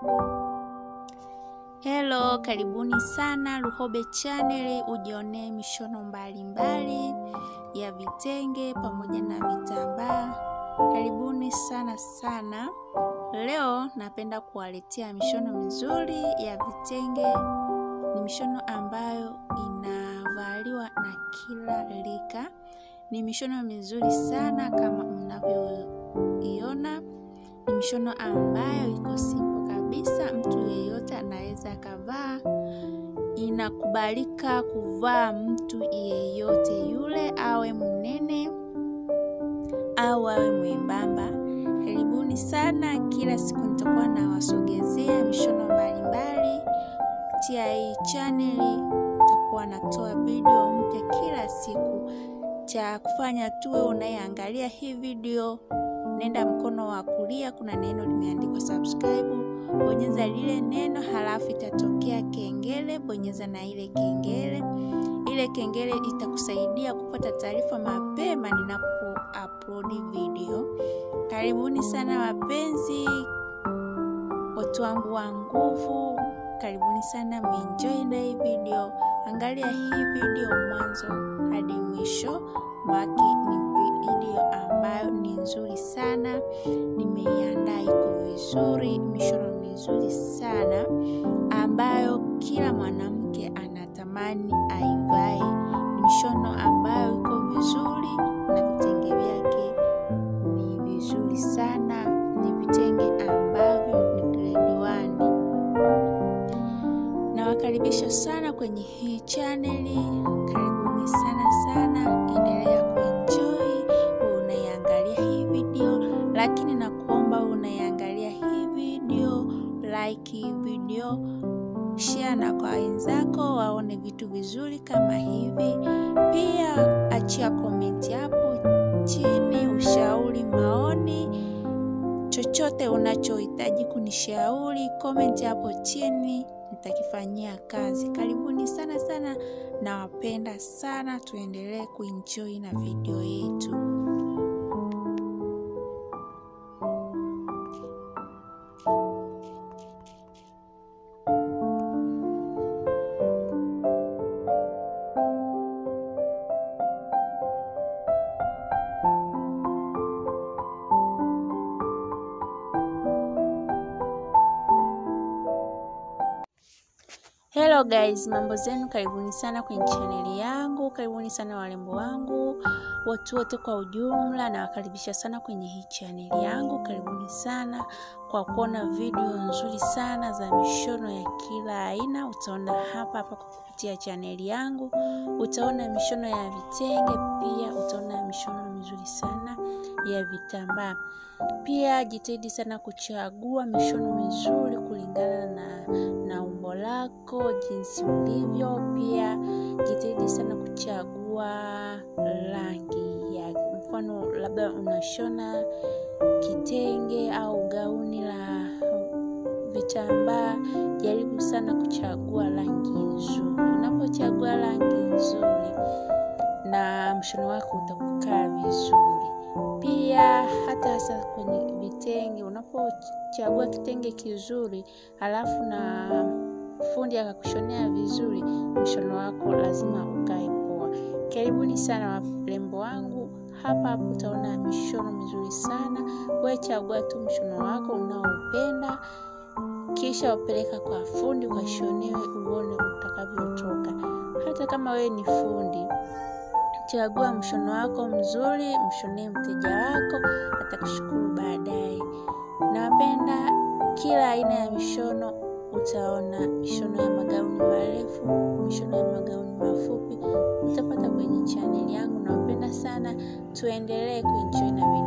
Hello, karibuni sana Luhobe Channel, ujionee mishono mbalimbali mbali ya vitenge pamoja na vitambaa. Karibuni sana sana. Leo napenda kuwaletea mishono mizuri ya vitenge. Ni mishono ambayo inavaliwa na kila rika. Ni mishono mizuri sana kama mnavyoiona. Ni mishono ambayo iko simple kabisa, mtu yeyote anaweza akavaa. Inakubalika kuvaa mtu yeyote yule, awe mnene au awe mwembamba. Karibuni sana. Kila siku nitakuwa nawasogezea mishono mbalimbali kupitia hii chaneli. Nitakuwa natoa video mpya kila siku. Cha kufanya tuwe unayeangalia hii video, nenda mkono wa kulia, kuna neno limeandikwa subscribe, bonyeza lile neno, halafu itatokea kengele, bonyeza na ile kengele. Ile kengele itakusaidia kupata taarifa mapema ninapo upload video. Karibuni sana wapenzi, watu wangu wa nguvu, karibuni sana, mwenjoy na hii video. Angalia hii video mwanzo hadi mwisho wake. Ni video ambayo ni nzuri sana, nimeiandaa iko vizuri, mishono mizuri sana ambayo kila mwanamke anatamani aivae. Ni mishono ambayo iko vizuri na vitenge vyake ni vizuri sana, ni vitenge ambavyo ni grade one. Nawakaribisha sana kwenye hii chaneli, karibuni sana sana, endelea kuenjoy unaiangalia hii video, lakini nakuomba unaiangalia hii video, like hii video, share na kwa wenzako waone vitu vizuri kama hivi. Pia achia komenti hapo chini, ushauri, maoni, chochote unachohitaji kunishauri, komenti hapo chini nitakifanyia kazi. Karibuni sana sana, nawapenda sana, tuendelee kuenjoy na video yetu. Hello guys, mambo zenu, karibuni sana kwenye chaneli yangu, karibuni sana warembo wangu, watu wote kwa ujumla, nawakaribisha sana kwenye hii chaneli yangu. Karibuni sana kwa kuona video nzuri sana za mishono ya kila aina. Utaona hapa hapa kupitia chaneli yangu, utaona mishono ya vitenge, pia utaona mishono mizuri sana ya vitambaa. Pia jitahidi sana kuchagua mishono mizuri kulingana na, na umbo lako jinsi ulivyo. Pia jitahidi sana kuchagua rangi ya mfano, labda unashona kitenge au gauni la vitambaa, jaribu sana kuchagua rangi nzuri. Unapochagua rangi nzuri, na mshono wako utakukaa vizuri. Pia hata hasa kwenye vitenge, unapochagua kitenge kizuri halafu na fundi akakushonea vizuri, mshono wako lazima ukae poa. Karibuni sana warembo wangu, hapa hapo utaona mishono mizuri sana. Wewe chagua tu mshono wako unaoupenda, kisha upeleka kwa fundi ukashonewe, uone utakavyotoka. Hata kama wewe ni fundi Chagua mshono wako mzuri, mshonee mteja wako, atakushukuru baadaye. Nawapenda kila aina ya mishono. Utaona mishono ya magauni marefu, mishono ya magauni mafupi, utapata kwenye chaneli yangu. Nawapenda sana, tuendelee kuenjoy na video.